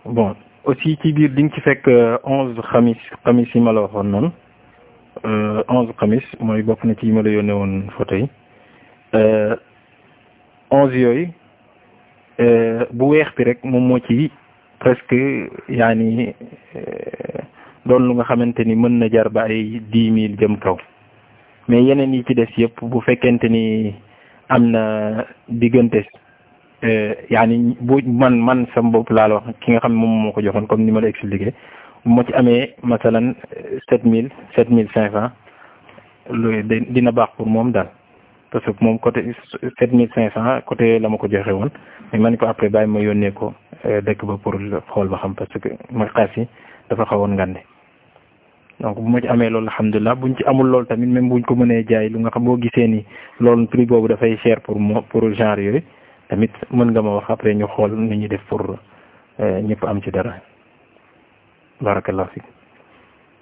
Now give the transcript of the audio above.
bon aussi ci biir di nga ci fekk onze xamis xamis yi ma la waxoon noonu onze xamis mooy bokk na ci yi ma la yónnee woon photo yi onze yooyu bu weex bi rek moom moo ci presque yaa ni doon lu nga xamante ni mën na jar ba ay dix mille jëm kaw mais yeneen yi ci des yëpp bu fekkente ni am na diggante yaani bu man man sam bopp laa la wax ki nga xam ne moom moo ko joxoon comme ni ma la expliqué bu ma ci amee masalan sept mille sept mille cinq cent loolu dina baax pour moom daal parce que moom côté sept mille cinq cent côté la ma ko joxe woon mais man ko après bàyyi ma yónnee ko dëkk ba pour xool ba xam parce que ma xaas yi dafa xawoon ngande donc bu ma ci amee loolu alhamdulilah buñ ci amul loolu tamit même buñ ko mënee jaay lu nga xam boo gisee ni loolu prix boobu dafay cher pour mo pour genre yooyu tamit mën nga ma wax après ñu xool ni ñuy def pour ñëpp am ci dara barakallahu fik